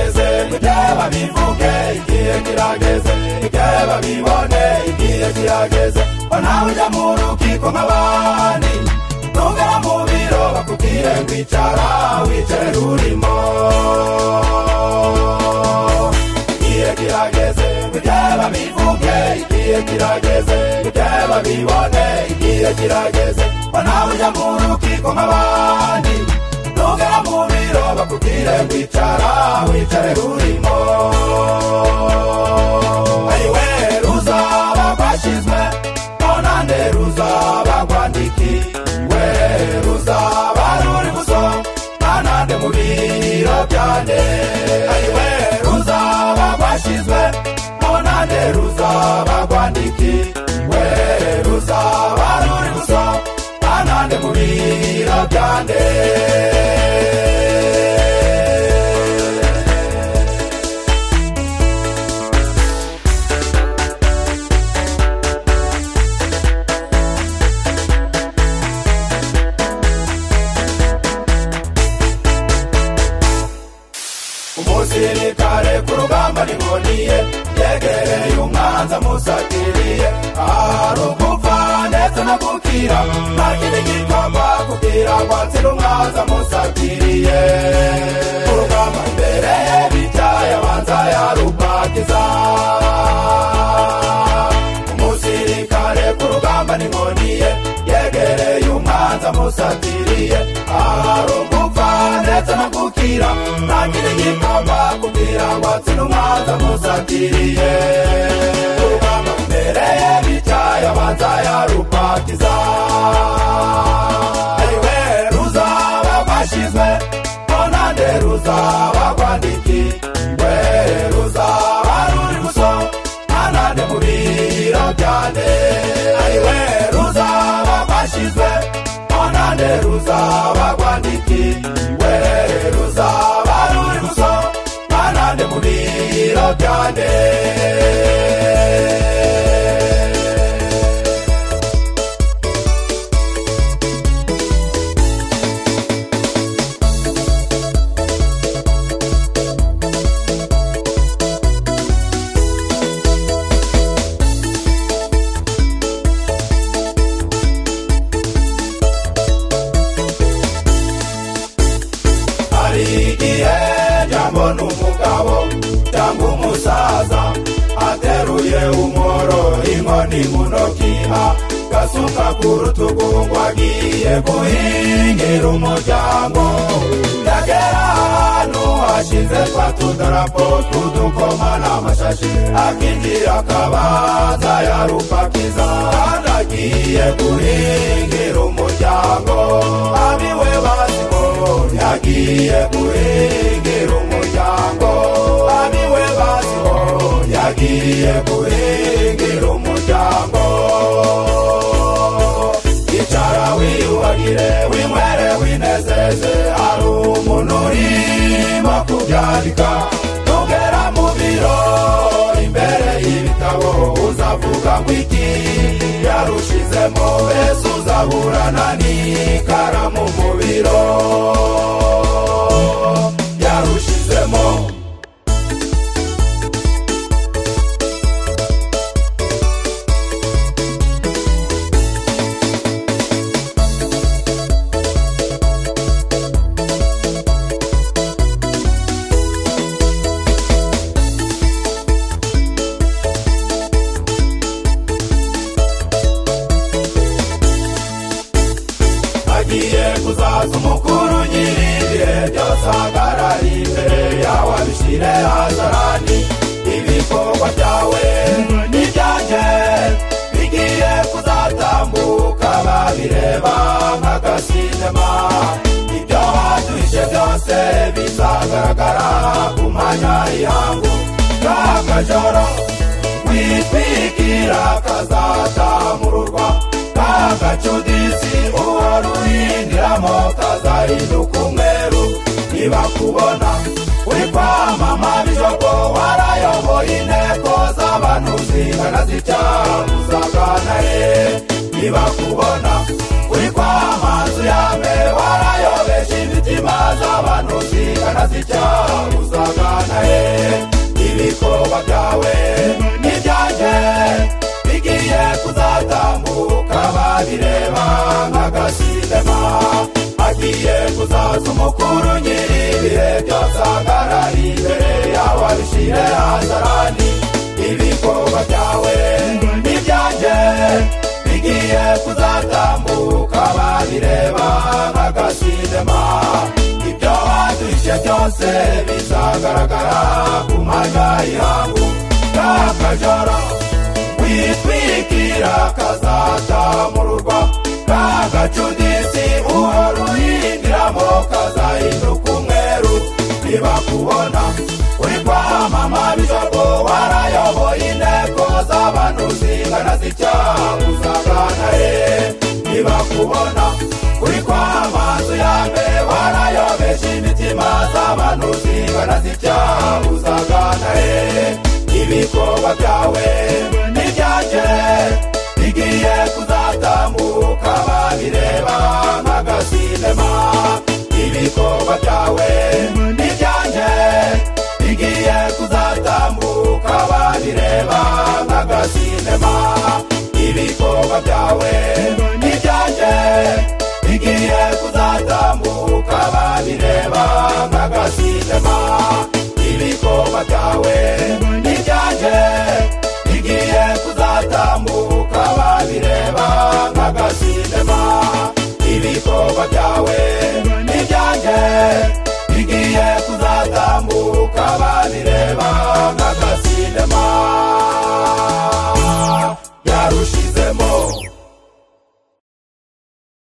igihe babivuge igihe kirageze igihe babibone igihe kirageze ngo nawe ujya mu rukiko nk'abandi ntugera mu biro bakubwire ngo icara wicare urimo igihe kirageze igihe babivuge igihe kirageze igihe babibone igihe kirageze ngo nawe ujya mu rukiko nk'abandi ntugera mu biro bakubwire ngo icara wicare urimo ayiwe ruzaba rwashyizwe nonande ruzaba rwandikiwe ruzaba ruri guso ntanande mu biro byanjye ayiwe ruzaba rwashyizwe nonande ruzaba rwandikiwe ruzaba ruri guso ntanande mu biro byanjye umusirikare ku rugamba nihoniye yegereye umwanza musatiriye ahari ugupfa ndetse no gukira nta kindi gikorwa kugira ngo atsire umwanza musatiriye ku rugamba imbere ye bicaye abanza yarubakiza umusirikare ku rugamba nihoniye yegereye umwanza musatiriye ahari ugupfa ndetse no gukira nta kindi gikorwa kugira ngo atsine umwanza musatiriye urugamba imbere ye bicaye abanza yarupakiza ariwe ruzaba rwashyizwe nonande ruzaba rwandikiwe ruzaba ruri gusoma ntanande mu biro byanjye ariwe ruzaba rwashyizwe nonande ruzaba rwandikiwe ruzaba ruri gusoma ntanande mu biro byanjye hari igihe jambo n'umugabo cyangwa umusaza ateruye umworo inkoni mu ntoki agasuka ku rutugu ngo agiye guhingira umuryango yagera ahantu hashize twa tudarapo tw'udukoma n'amashashi akinjira akabanza yarupakiza kandi agiye guhingira umuryango abiwe baziko yagiye guhingira umuryango abiwe baziko yagiye guhingira umuryango icara wiyubagire winywere winezeze hari umuntu urimo kubyandika nugera mu biro imbere y'ibitabo uzavuga ngo iki yarushizemo mbese uzaburana n'ikaramu mu biro yarushizemo agiye kuzaza umukuru nyir'ibihe byose ahagarare imbere yawe abishyire hajarani ibikorwa byawe n'ibyanjye bigiye kuzatambuka babireba nk'agasinema ibyo waduhishe byose bizagaragara ku mwanya y'ihangu k'akajoro witwikira kazatamururwa k'agacudisi uwaruhindiramo kazahinduka umweru ntibakubona uri kwamama bijogo warayoboye inteko z'abantu zingana zicyamuzaganare ntibakubona uri kwamazu ya mbere warayobesha imitima z'abantu zingana ntazijya uzagana he ibikorwa byawe n'ibyanjye bigiye kuzatambuka babireba nk'agasidema agiye kuzaza umukuru nyir'ibihe byose ahagarara imbere yawe abishyire hazarani ibikorwa byawe n'ibyanjye bigiye kuzatambuka babireba nk'agasidema ibyo waduhishe byose bizagaragara ku mwanya y'ihangu n'akajoro witwikira kazatamururwa k'agacuditsi uharuhindiramo kazahinduka umweru ntibakubona uri kwamama bijogo warayoboye inteko z'abantu zingana z'icyaha uzagana he ntibakubona uri kwamazu ya mbere warayobesha imitima z'abantu zingana z'icyaha uzagana he ibikorwa byawe n'ibyanjye bigiye kuzatambuka babireba nk'agasinema ibikorwa byawe n'ibyanjye bigiye kuzatambuka babireba nk'agasinema ibikorwa byawe n'ibyanjye bigiye kuzatambuka babireba nk'agasinema ibikorwa byawe n'ibyanjye bigiye kuzatambuka babireba nk'agasinema ibikorwa byawe n'ibyanjye bigiye kuzatambuka babireba nk'agasinema yarusha